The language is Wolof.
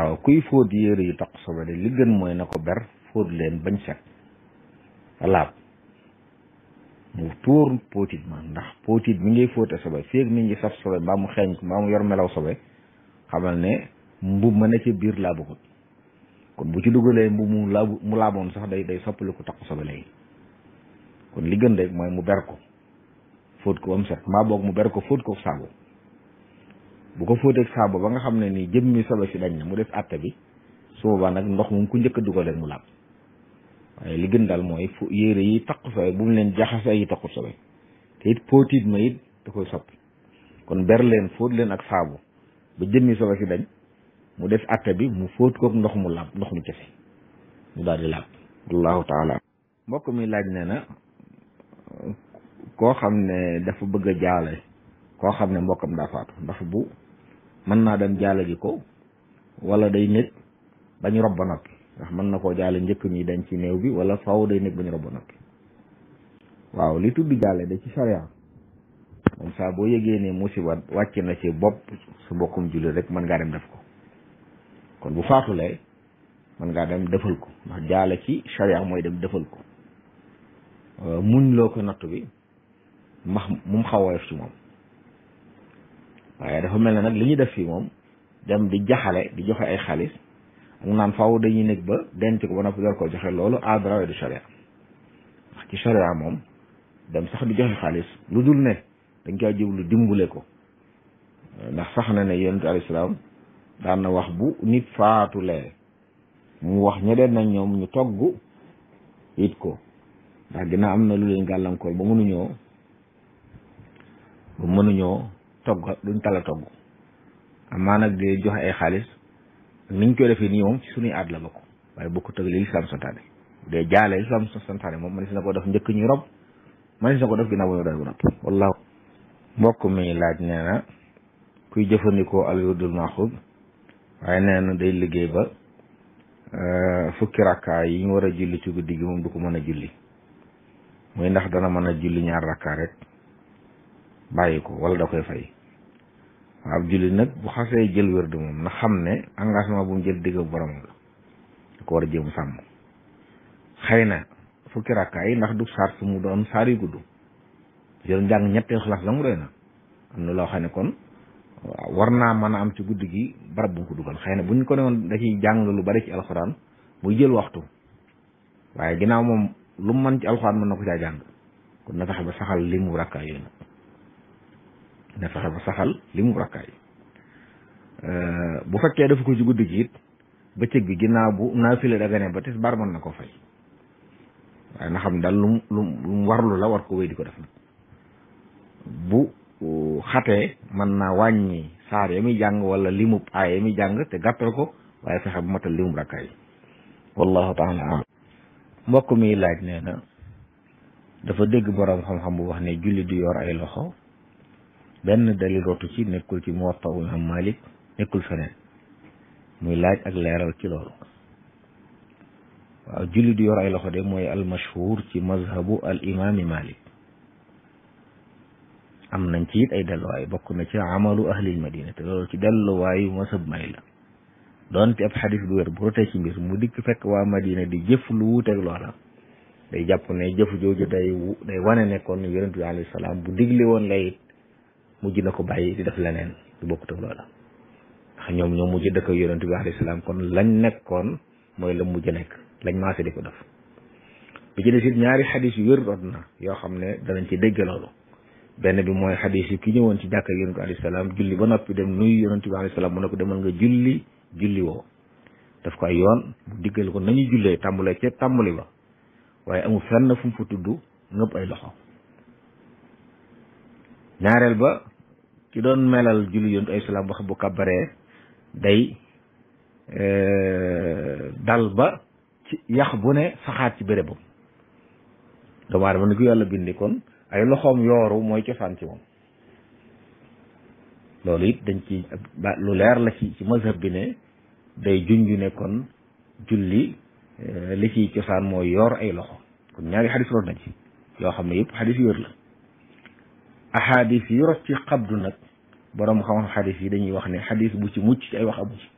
waaw kuy fóot yére yu taq sobe de li gën mooy na ko ber fóot leen bañ set laab mu tuur póotit ma ndax póotit mi ngay fóote sobe feeg mi ngi saf sobe mbaa mu xeeñ ko mbaa mu yor melaw sobe xamal ne mbub ma ne ci biir laabagut kon bu ci dugalee mbub mu laabu mu laaboon sax day day soppali ko taq sobe léegi kon li gën rek mooy mu ber ko fóot ko ba mu set mbaa boog mu ber ko fóot ko saabu bu ko fóoteeg saabu ba nga xam ne nii jëmmi sobe si dañ na mu def àtte bi su boobaa nag ndox moom ku njëkk a dugal rek mu laab waaye li gën daal mooy fu yére yi taq sobe bu mu leen jaxase yi taqut sobe te it póotit ma it da koy soppi kon ber leen fóot leen ak saabu ba jëmmi sobe si dañ mu def àtte bi mu fóot koog ndox mu laab ndox mu kese mu daal di laab wallahu taala mbokk mi laaj ne na koo xam ne dafa bëgg a jaale koo xam ne mbokkam daa faatu ndax bu mën naa dem jaale ji ko wala day nekk bañ rob ba noppi ndax mën na koo jaale njëkk ñi dañ ci néew bi wala faaw day nekk bañ rob ba noppi waaw li tudd jaale da ci sharia moom saa boo yëgee ne musiba wàcc na ci bopp su mbokkum julli rek mën ngaa dem def ko kon bu faatulee mën ngaa dem defal ko ndax jaale ci sharia mooy dem defal ko muñ loo ko nattu bi max mu xaw woyof ci moom waaye dafa mel ne nag li ñu def fii moom dem di jaxale di joxe ay xaalis ak naan faaw dañuy nekk ba denc ko ba noppi door ko joxe loolu aadara du sharia ndax ci sharia moom dem sax di joxe xaalis lu dul ne dañ koy jublu dimbule ko ndax sax na ne yonent alayhi salaam daan na wax bu nit faatulee mu wax ñeneen nañ ñoom ñu togg it ko ndax dina am na lu leen gàllankoor ba mënuñoo ba mënuñoo togg duñ tala togg amaa nag di joxe ay xaalis niñ koy defee nii moom ci suñuy aad la bokk waaye bokku tëg li lislaam santaane de jaale lislaam santaane moom man si na ko def njëkk ñuy rob man si na ko def ginnaaw bu ñu doon bu nopp wallaahu mbokk mi laaj nee na kuy jëfandikoo al wirdul maxuud waaye nee na day liggéey ba fukki rakkaa yi ñu war a julli ci guddi gi moom du ko mën a julli muy ndax dana mën a julli ñaar rakkaa rek bàyyi ko wala da koy fay waaw ab julli nag bu xasee jël wérd moom na xam ne engagement bu mu jël digg borom la da ko war a jéem sàmm xëy na fukki rakkaa yi ndax du saar su mu doon saar yu gudd jël njàng ñetti xalaas la mu doy na am na loo xam ne kon war naa mën a am ci guddi gi barab bu mu ko dugal xëy na bu ñu ko ne woon da ciy jàng lu bari ci alxuraan muy jël waxtu waaye ginnaaw moom lu mu mën ci alxuraan mën na ko caa jàng kon na fexe ba saxal li mu rakkaa yooyu nag na fexe ba saxal li mu rakkaay bu fekkee dafa ko ci guddi gi it bëccëg bi ginnaaw bu naafile daga ne ba tis bar mën na ko fay waaye na xam daal lu lu mu warlu la war ko wéy di ko def nag bu xatee mën naa wàññi saar ya muy jàng wala limub aay ya muy jàng te gàttal ko waaye fexe bu matal limub rakkaay wallahu taala alam mbokk mi laaj nee na dafa dégg boroom xam-xam bu wax ne julli du yor ay loxo benn dalil rotu ci nekkul ci Muwatta Imam Malik nekkul feneen muy laaj ak leeral ci loolu waaw julli du yor ay loxo de mooy al mashhur ci mazhabu al imami Malik am nañ ci it ay delluwaay bokk na ci amalu ahlil madina te loolu ci delluwaayu mazhab may la doonte ab xadis du wér bu rotee ci mbir mu dikk fekk waa madina di jëf lu wuuteeg loola day jàpp ne jëf jooju day day wane ne kon yonent bi alayhi salaam bu digle woon lay mujj na ko bàyyi di def leneen du bokkut ak loola ndax ñoom ñoom mujj dëkk yonent bi alayhi salaam kon lañ nekkoon mooy la mujj nekk lañ maase di ko def bi ci des it ñaari xadis yu wér rot na yoo xam ne danañ ci dégg loolu benn bi mooy xadis yi ki ñëwoon ci jàkka yonent bi alayhi salaam julli ba noppi dem nuyu yonent bi alayhi salaam mu ne ko demal nga julli julli woo daf ko ay yoon mu diggal ko nañu jullee tàmbalee ca tàmbali ba waaye amul fenn fu mu fa tudd ngëpp ay loxo ñaareel ba ki doon melal julli yontu ay salaam wax bu kabaree day dal ba ci yax bu ne saxaat ci bérébam doomu aadama ni ko yàlla bindi kon ay loxoom yooru mooy cosaan ci moom loolu it dañ ci lu leer la ci ci mazhab bi ne day junju ne kon julli li ciy cosaan mooy yor ay loxo kon ñaari xadis root nañ ci yoo xam ne yëpp xadis yu wér la ahadis yi rot ci xabdu nag borom xam-xam xadis yi dañuy wax ne xadis bu ci mucc ci ay wax amu ci